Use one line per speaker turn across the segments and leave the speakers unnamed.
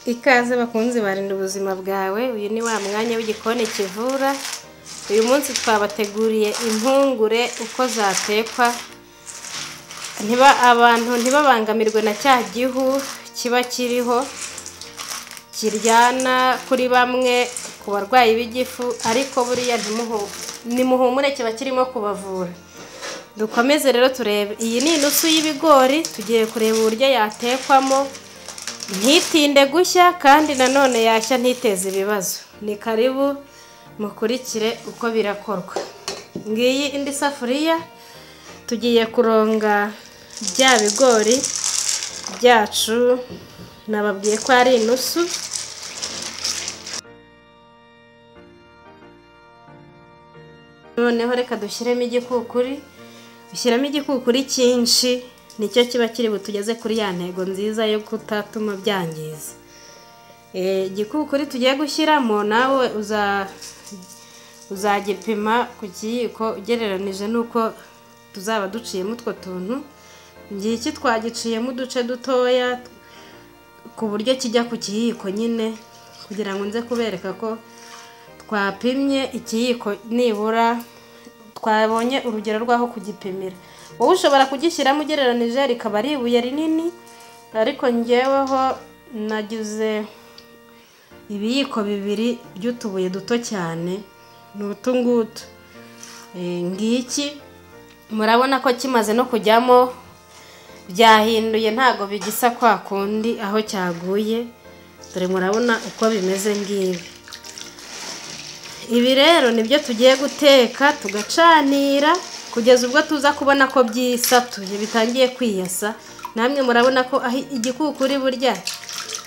Ikaze bakunzi barinda ubuzima bwawe, uyu ni wa mwanya w'igikoni kivura, uyu munsi twabateguriye impungure uko zatekwa, ntiba abantu ntibabangamirwe na cya gihu kiba kiriho, kiryana kuri bamwe ku barwayi b'igifu, ariko buriya nimuhumure kiba kirimo kubavura. Dukomeze rero turebe, iyi ni inusu y'ibigori, tugiye kureba uburyo yatekwamo, ntitinde gushya kandi nanone yashya ntiteze ibibazo. Ni karibu mukurikire uko birakorwa. Ngiyi indi safuriya, tugiye kuronga bya bigori byacu, nababwiye ko ari inusu, noneho reka dushyiremo igikukuri, dushyiramo igikukuri cyinshi, nicyo kiba kiri butugeze kuri ya ntego nziza yo kutatuma byangiza. Eh, Igikukuri tugiye gushyiramo nawe uza- uzagipima ku kiyiko ugereranije n'uko tuzaba duciyemo utwo tuntu, ngiki twagiciyemo uduce dutoya ku buryo kijya ku kiyiko nyine kugira ngo nze kubereka ko twapimye ikiyiko nibura twabonye urugero rw'aho kugipimira wowe ushobora kugishyiramo ugereranije rikaba ari ibuye rinini ariko njyeweho nagize ibiyiko bibiri by'utubuye duto cyane ni utu ngutu Eh, ngiki murabona ko kimaze no kujyamo byahinduye ntago bigisa kwa kundi aho cyaguye dore murabona uko bimeze ngibi ibi rero nibyo tugiye guteka tugacanira kugeza ubwo tuza kubona ko byisatuye bitangiye kwiyasa namwe murabona ko aho igikukuri burya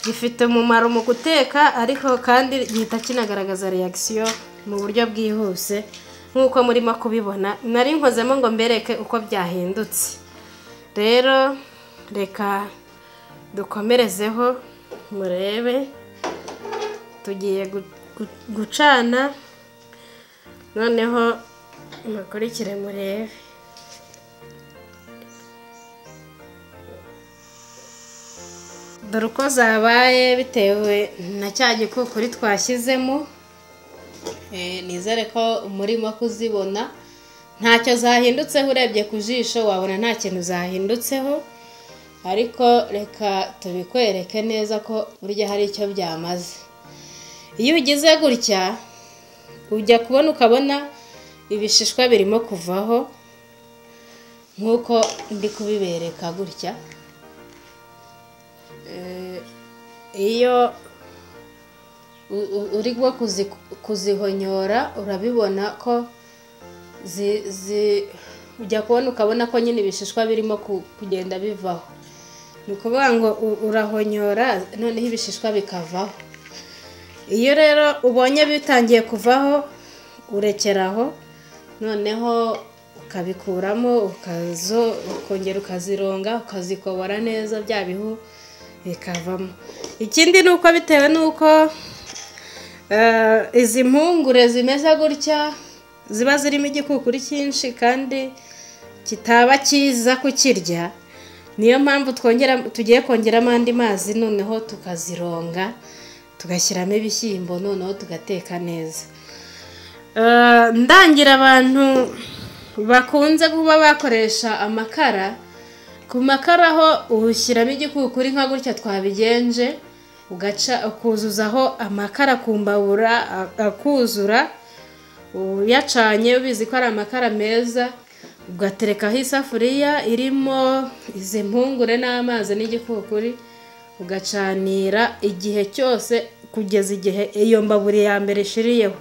gifite umumaro mu guteka ariko kandi gihita kinagaragaza reakisiyo mu buryo bwihuse nk'uko murimo kubibona nari nkozemo ngo mbereke uko byahindutse rero reka dukomerezeho murebe tugiye gu- gu- gucana noneho mukurikire murebe dore uko zabaye bitewe na cya gikukuri twashyizemo Eh, nizere ko murimo kuzibona ntacyo zahindutseho urebye ku jisho wabona nta kintu zahindutseho ariko reka tubikwereke neza ko burya hari icyo byamaze iyo ugize gutya ujya kubona ukabona ibishishwa birimo kuvaho nk'uko ndi kubibereka gutya Eh, iyo u- u- uri bwo kuzi- kuzihonyora urabibona ko zi- zi- ujya kubona ukabona ko nyine ibishishwa birimo ku- kugenda bivaho ni ukuvuga ngo u- urahonyora noneho ibishishwa bikavaho iyo rero ubonye bitangiye kuvaho urekeraho noneho ukabikuramo ukazo ukongera ukazironga ukazikobora neza bya bihu bikavamo ikindi ni uko bitewe n'uko eh, izi mpungure zimeze gutya ziba zirimo igikukuri cyinshi kandi kitaba cyiza kukirya niyo mpamvu twongera tugiye kongeramo andi mazi noneho tukazironga tugashyiramo ibishyimbo noneho tugateka neza Eh, ndangira abantu bakunze kuba bakoresha amakara ku makara ho ushyiramo igikukuri nka gutya twabigenje ugaca ukuzuzaho amakara ku mbabura a- akuzura uyacanye ubizi ko ari amakara meza ugaterekaho isafuriya irimo izi mpungure n'amazi n'igikukuri ugacanira igihe cyose kugeza igihe iyo mbaburi ya mbere ishiriyeho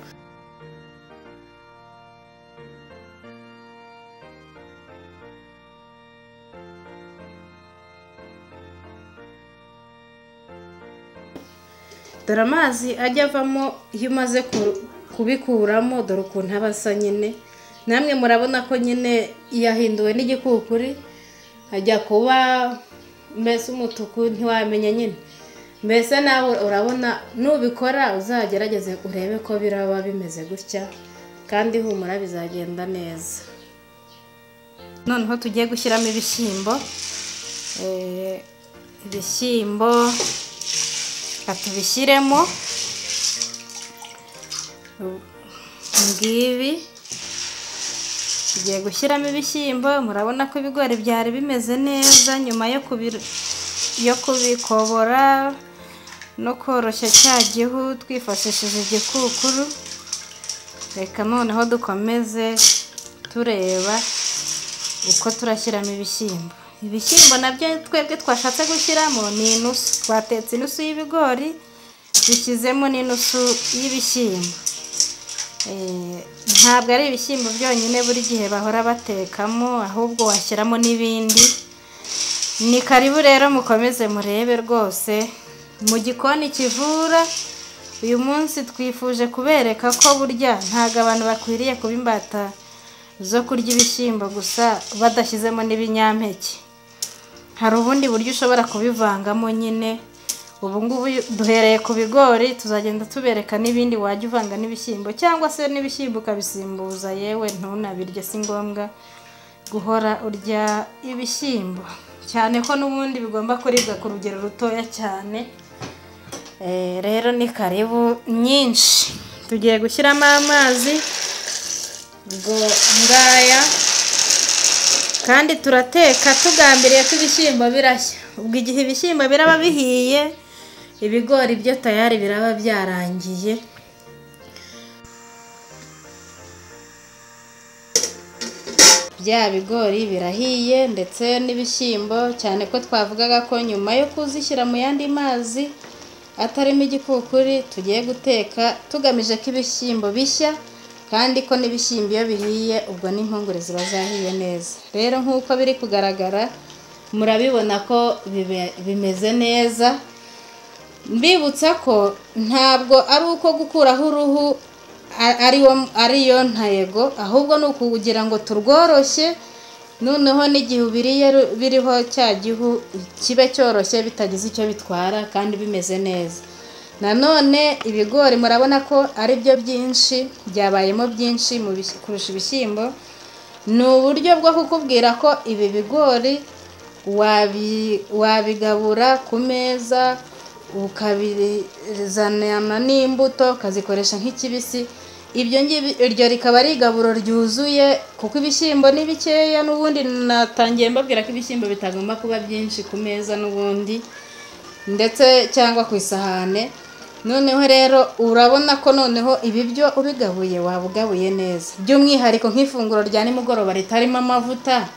dore amazi ajya avamo iyo umaze ku- kubikuramo dore ukuntu aba asa nyine namwe murabona ko nyine yahinduwe n'igikukuri ajya kuba mbese umutuku ntiwamenya nyine mbese nawe urabona nubikora uzagerageze urebe ko biraba bimeze gutya kandi humura bizagenda neza noneho tugiye gushyiramo ibishyimbo Eh, ibishyimbo reka tubishyiremo ngibi tugiye gushyiramo ibishyimbo murabona ko ibigori byari bimeze neza nyuma yo kubi- yo kubikobora no koroshya cya gihu twifashishije igikukuru reka noneho dukomeze tureba uko turashyiramo ibishyimbo ibishyimbo nabyo twebwe twashatse gushyiramo ni inusu twatetse inusu y'ibigori dushyizemo n'inusu y'ibishyimbo Eh, ntabwo ari ibishyimbo byonyine buri gihe bahora batekamo ahubwo washyiramo n'ibindi ni karibu rero mukomeze murebe rwose mu gikoni kivura uyu munsi twifuje kubereka ko burya ntabwo abantu bakwiriye kuba imbata zo kurya ibishyimbo gusa badashyizemo n'ibinyampeke hari ubundi buryo ushobora kubivangamo nyine ubu ngubu duhereye ku bigori tuzagenda tubereka n'ibindi wajya uvanga n'ibishyimbo cyangwa se n'ibishyimbo ukabisimbuza yewe ntunabirye si ngombwa guhora urya ibishyimbo cyane ko n'ubundi bigomba kuribwa ku rugero rutoya cyane Eh, rero ni karibu nyinshi tugiye gushyiramo amazi ubwo ngaya kandi turateka tugambiriye ko ibishyimbo birashya ubwo igihe ibishyimbo biraba bihiye ibigori byo tayari biraba byarangiye bya bigori birahiye ndetse n'ibishyimbo cyane ko twavugaga ko nyuma yo kuzishyira mu yandi mazi atarimo igikukuri tugiye guteka tugamije ko ibishyimbo bishya kandi ko n'ibishyimbo iyo bihiye ubwo n'impungure ziba zahiye neza rero nk'uko biri kugaragara murabibona ko bibe- bimeze neza mbibutsa ko ntabwo ari uko gukuraho uruhu a- ariwo ariyo ntego ahubwo ni ukugira ngo turworoshye noneho n'igihe ubiriye ru- biriho cya gihu kibe cyoroshye bitagize icyo bitwara kandi bimeze neza nanone ibigori murabona ko ari byo byinshi byabayemo byinshi mu bish- kurusha ibishyimbo ni uburyo bwo kukubwira ko ibi bigori wabi- wabigabura ku meza ukabizanana n'imbuto ukazikoresha nk'ikibisi ibyo ngibi iryo rikaba ari igaburo ryuzuye kuko ibishyimbo ni bikeya n'ubundi natangiye mbabwira ko ibishyimbo bitagomba kuba byinshi ku meza n'ubundi ndetse cyangwa ku isahane noneho rero urabona ko noneho ibi byo ubigabuye waba ugabuye neza by'umwihariko nk'ifunguro rya nimugoroba ritarimo amavuta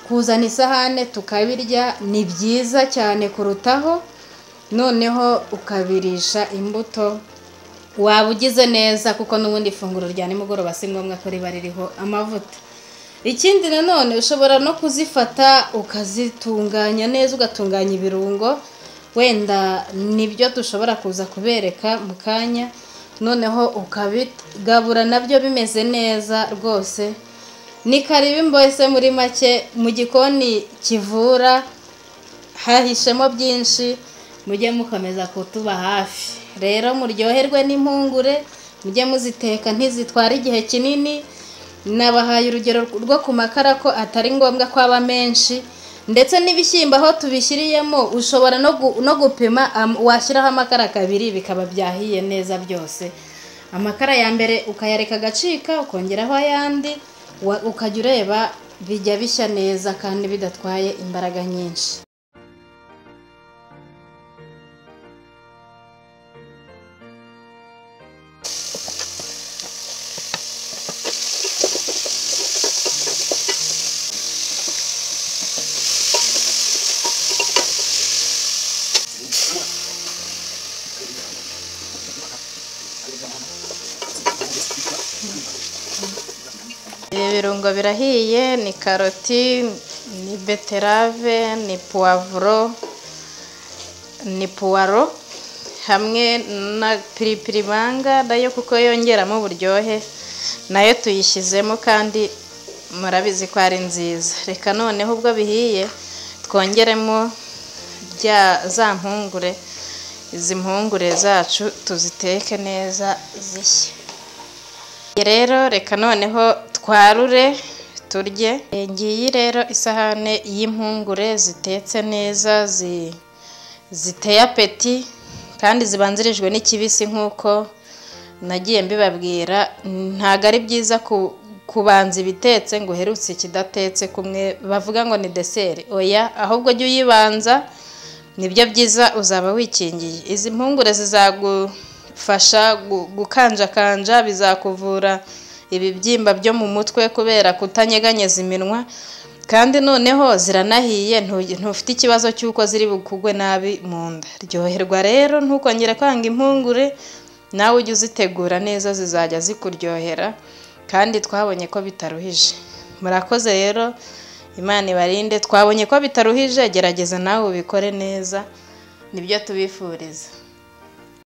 kuzana isahane tukabirya ni byiza cyane kurutaho noneho ukabirisha imbuto waba ugize neza kuko n'ubundi ifunguro rya nimugoroba si ngombwa ko riba ririho amavuta ikindi nanone ushobora no kuzifata ukazitunganya neza ugatunganya ibirungo wenda nibyo dushobora kuza kubereka mu kanya noneho ukabigabura nabyo bimeze neza rwose ni karibu mbese muri make mu gikoni kivura hahishemo byinshi mujye mukomeza kutuba hafi rero muryoherwe n'impungure mujye muziteka ntizitwara igihe kinini nabahaye urugero rwo ku makara ko atari ngombwa ko aba menshi ndetse n'ibishyimbo aho tubishyiriyemo ushobora no gu- no gupima am- washyiraho amakara kabiri bikaba byahiye neza byose amakara ya mbere ukayareka agacika ukongeraho ayandi wa- ukajya ureba bijya bishya neza kandi bidatwaye imbaraga nyinshi Ibi birungo birahiye ni karoti, ni beterave, ni puwavuro, ni puwaro hamwe na piripiri banga nayo kuko yongeramo uburyohe nayo tuyishyizemo kandi murabizi ko ari nziza reka noneho ubwo bihiye twongeremo bya za mpungure izi mpungure zacu tuziteke neza zishye rero reka noneho twarure turye Eh, ngiyi rero isahane y'impungure zitetse neza zi- ziteye apeti kandi zibanzirijwe n'ikibisi nk'uko nagiye mbibabwira ntabwo ari byiza ku- kubanza ibitetse ngo uherutse ikidatetse kumwe bavuga ngo ni deseri oya ahubwo jya uyibanza nibyo byiza uzaba wikingiye izi mpungure zizagufasha gu- gukanjakanja bizakuvura ibibyimba byo mu mutwe kubera kutanyeganyeza iminwa kandi noneho ziranahiye ntu- ntufite ikibazo cy'uko ziri bukugwe nabi mu nda ryoherwa rero ntukongere kwanga impungure nawe ujye uzitegura neza zizajya zikuryohera kandi twabonye ko bitaruhije murakoze rero imana ibarinde twabonye ko bitaruhije gerageza nawe ubikore neza nibyo tubifuriza